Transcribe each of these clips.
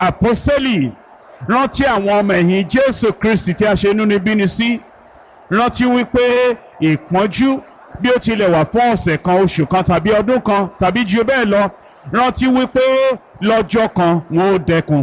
àpọ́sítélì rántí àwọn ọmọ ẹ̀yìn jésù kristi tí a ṣe inúnibíni sí rántí wípé ìpọ́njú bí ó tilẹ̀ wà fún ọ̀sẹ̀ kan oṣù kan tàbí ọdún kan tàbí ju bẹ́ẹ̀ lọ rántí wípé lọ́jọ́ kan wọn ó dẹkun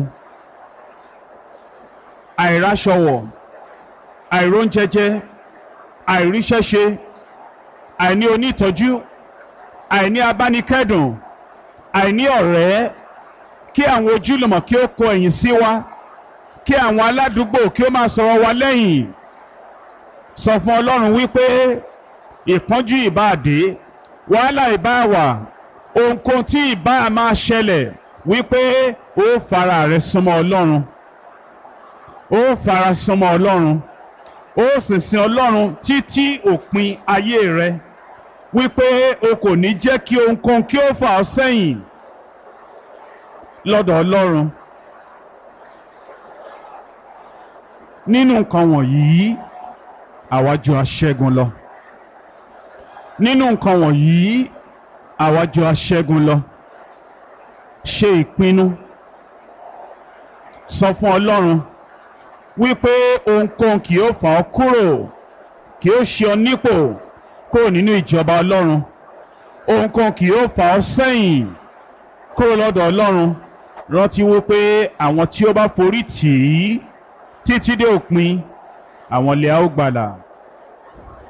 àìráṣọwọ̀ àìróúnjẹjẹ àìríṣẹ́ṣe àìní onítọ́jú àìní abánikẹ́dùn àìní ọ̀rẹ́ kí àwọn ojúlùmọ̀ kí ó kọ ẹ̀yìn sí wa kí àwọn aládùúgbò kí ó máa sọ̀rọ̀ wa lẹ́yìn sọ fún ọlọ́run wípé ìpọ́njú ìbáàdé wàhálà ìbáàwà ohunkóhun tí ìbá máa ṣẹlẹ̀ wípé ó fara rẹ súnmọ́ ọlọ́run ó fara súnmọ́ ọlọ́run ó sì sin ọlọ́run títí òpin ayé rẹ wípé o kò ní jẹ́ kí ohunkóhun kí ó fà ọ́ sẹ́yìn lọ́dọ̀ ọlọ́run nínú nǹkan wọ̀nyí àwa jù aṣẹ́gun lọ nínú nǹkan wọ̀nyí àwa jù aṣẹ́gun lọ ṣe ìpinnu sọ fún ọlọ́run wípé ohunkóhun kì yóò fà ọ́ kúrò kì yóò ṣe ọ nípò kúrò nínú ìjọba ọlọ́run ohunkóhun kì yóò fà ọ́ sẹ́yìn kúrò lọ́dọ̀ ọlọ́run rántí wípé àwọn tí ó bá forí tì í títí dé òpin àwọn lè á ó gbàlà.